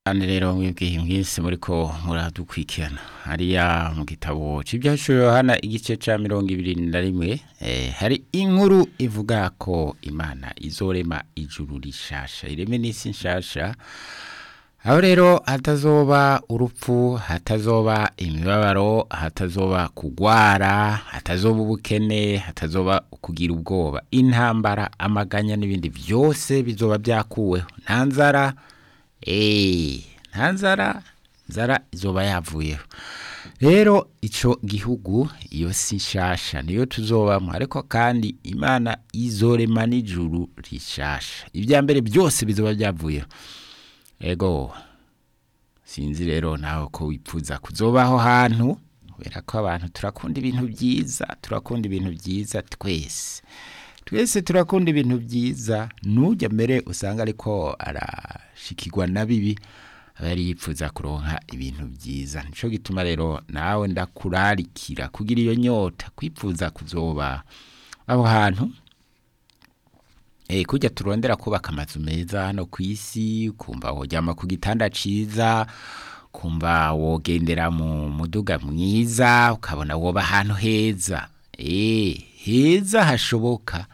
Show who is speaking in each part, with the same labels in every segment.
Speaker 1: kandi rero mwebwe mwese muriko muradukurikirana hariya mu gitabo c'ivyashuro Yohana igice ca mirongo ibiri na rimwe eh, hari inkuru ivuga ko imana izorema ijuru rishasha ireme n'isi nshasha aho rero hatazoba urupfu hatazoba imibabaro hatazoba kugwara hatazoba ubukene hatazoba kugira ubwoba intambara amaganya n'ibindi vyose bizoba vyakuweho nta nzara eh nta nzara nzara izoba yavuyeho rero ico gihugu iyo si nshasha niyo tuzobamwo ariko kandi imana izorema n'ijuru rishasha ibya mbere byose bizoba vyavuyeho ego sinzi rero nawe ko wipfuza kuzobaho hantu kubera ko abantu turakunda ibintu byiza turakunda ibintu byiza twese twese turakunda ibintu byiza nujya mbere usanga ariko arashikirwa na bibi aba yari yipfuza kuronka ibintu byiza nico gituma rero nawe ndakurarikira kugira iyo nyota kwipfuza kuzoba aho hantu Eh kujya turondera kubaka amazu meza hano ku isi kumva woryama ku gitanda ciza kumva wogendera mu muduga mwiza ukabona woba ahantu heza eh heza hashoboka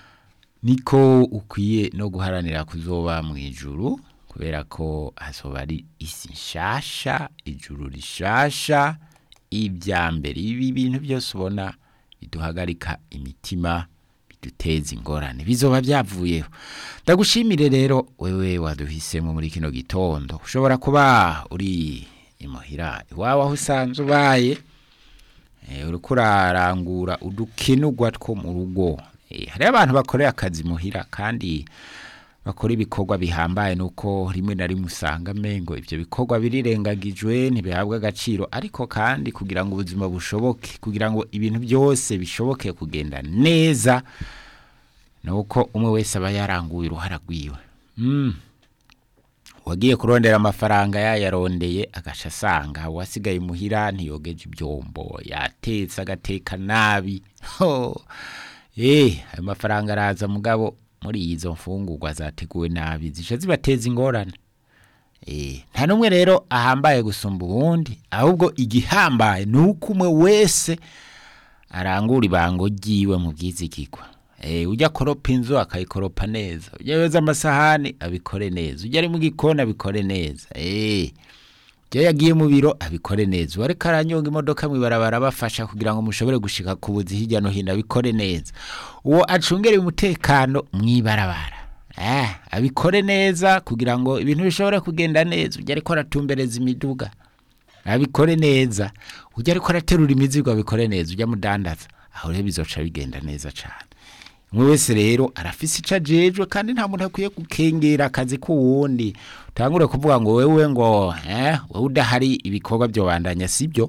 Speaker 1: niko ukwiye no guharanira kuzoba mu ijuru kubera ko hazoba ari isi nshasha ijuru rishasha ibya mbere ibi bintu byose ubona biduhagarika imitima biduteza ingorane bizoba byavuyeho ndagushimire rero wewe waduhisemo muri kino gitondo ushobora kuba uri imuhira iwawe aho usanzwe ubaye eh, uriko urarangura udukenugwa two mu rugo eh, hariho abantu bakorera akazi muhira kandi bakora ibikorwa bihambaye nuko rimwe na rimwe usanga mengo ivyo bikorwa birirengagijwe ntibihabwa agaciro ariko kandi kugira ngo ubuzima bushoboke kugira ngo ibintu byose bishoboke kugenda neza nuko umwe wese aba yaranguye uruhara rwiwe mm. wagiye kurondera amafaranga yayarondeye agaca asanga wasigaye muhira ntiyogeje ibyombo yatetse agateka nabi ho eh ayo mafaranga araza mugabo muri izo mfungurwa zateguwe nabi zica zibateza ingorane eh nta numwe rero ahambaye gusumba uwundi ahubwo igihambaye nuko umwe wese arangura ibango ryiwe mu bwizigirwa eh ujya koropa inzu akayikoropa neza ujya yoza amasahani abikore neza ujya ari mu gikoni abikore neza eh ujya yagiye mu biro abikore neza uwareka aranyonga imodoka mwibarabara bafasha kugira ngo mushobore gushika ku buzi hirya no hino abikore neza uwo acungere umutekano mwibarabara eh abikore neza kugira ngo ibintu bishobore kugenda neza ujya ariko aratumbereza imiduga abikore neza ujya ariko araterura imizigo abikore neza ujya mudandaza aho rero bizoca bigenda neza cyane umwe wese rero arafise ico ajejwe kandi nta muntu akwiye gukengera akazi k'uwundi utangure kuvuga ngo wewe ngo eh wewe udahari ibikorwa byobandanya sibyo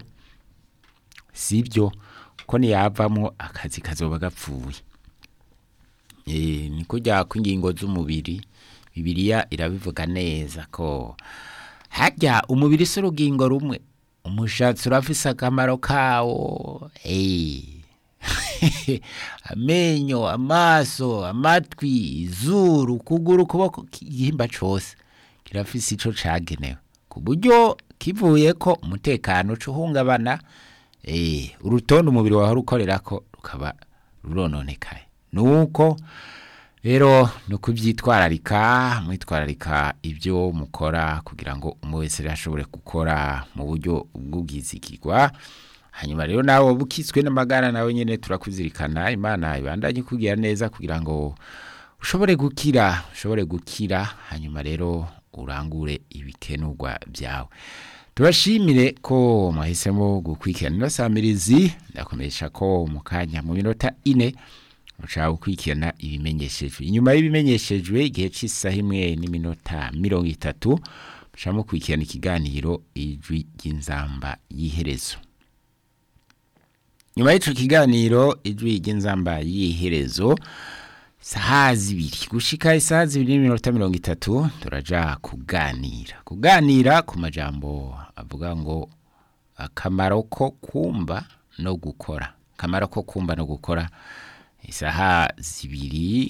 Speaker 1: sibyo ko niyavamwo akazi kazoba gapfuye eh ni kujya kw'ingingo z'umubiri bibiliya irabivuga neza ko harya umubiri si urugingo rumwe umushatsi urafise akamaro kawo eh amenyo amaso amatwi izuru kuguru ukuboko igihimba cose kirafise ico cagenewe ku buryo kivuye ko umutekano uca uhungabana eh, urutonde umubiri wawe rukorerako rukaba rurononekaye nuko rero ni ukubyitwararika mwitwararika ibyo mukora kugira ngo umwe wese rero ashobore gukora mu buryo bw'ubwizigirwa hanyuma rero nawe waba ukitswe n'amagara nawe nyine turakuzirikana imana ibandanye kugira neza kugira ngo ushobore gukira ushobore gukira hanyuma rero urangure ibikenurwa byawe tubashimire ko mwahisemo gukurikirana ino samirizi ndakomesha ko mu kanya mu minota ine ushaka gukurikirana ibimenyeshejwe inyuma y'ibimenyeshejwe igihe cy'isaha imwe n'iminota mirongo itatu mushaka mukurikirana ikiganiro ijwi ry'inzamba y'iherezo nyuma y'ico kiganiro ijwi ry'inzamba y'iherezo saha zibiri gushika isaha zibiri n'iminota mirongo itatu turaja kuganira kuganira ku majambo avuga ngo akamaro ko kumva no gukora akamaro ko kumva no gukora isaha zibiri